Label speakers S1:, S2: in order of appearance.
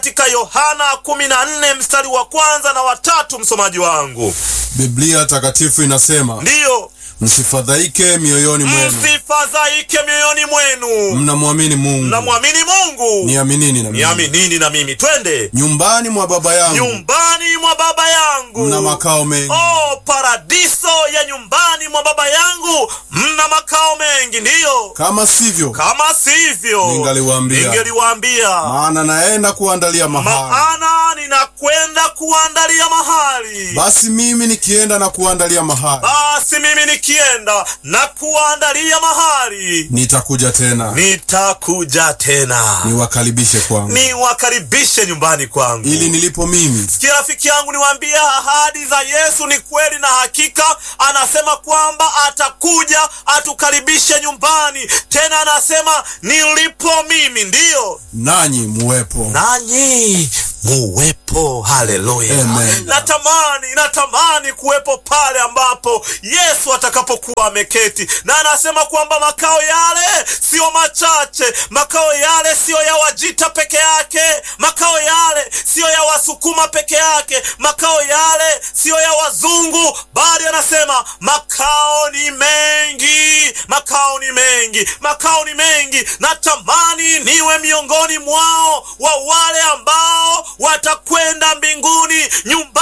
S1: katika Yohana 14 mstari wa kwanza na watatu, msomaji wangu.
S2: Biblia takatifu inasema,
S1: Ndiyo,
S2: msifadhaike mioyoni mwenu,
S1: msifadhaike mioyoni mwenu,
S2: mnamwamini Mungu,
S1: mnamwamini Mungu,
S2: niaminini na mimi.
S1: niaminini na mimi. Twende
S2: Nyumbani mwa Baba yangu
S1: nyumbani mwa baba yangu
S2: mna makao mengi,
S1: Oh, paradiso ya nyumbani mwa baba yangu mna makao mengi. Ndiyo,
S2: kama sivyo,
S1: kama sivyo
S2: Ningaliwaambia.
S1: ningeliwaambia,
S2: maana naenda kuandalia mahali.
S1: maana ninakwenda kuandalia mahali.
S2: Basi mimi nikienda na kuandalia mahali,
S1: Basi mimi nikienda na kuandalia mahali,
S2: nitakuja tena
S1: nitakuja tena
S2: niwakaribishe kwangu,
S1: niwakaribishe nyumbani kwangu.
S2: ili nilipo mimi
S1: Sikia rafiki yangu, niwaambie ahadi za Yesu ni kweli na hakika. Anasema kwamba atakuja atukaribishe nyumbani, tena anasema nilipo mimi ndiyo
S2: nanyi muwepo.
S1: nanyi muwepo. Haleluya!
S2: Amen.
S1: Natamani, natamani kuwepo pale ambapo Yesu atakapokuwa ameketi, na anasema kwamba makao yale siyo machache, makao yale siyo ya Wajita peke yake, makao yale siyo ya Wasukuma peke yake, makao yale siyo ya wazungu, bali anasema makao ni mengi, makao ni mengi, makao ni mengi. Natamani niwe miongoni mwao wa wale ambao watakwenda mbinguni nyumbani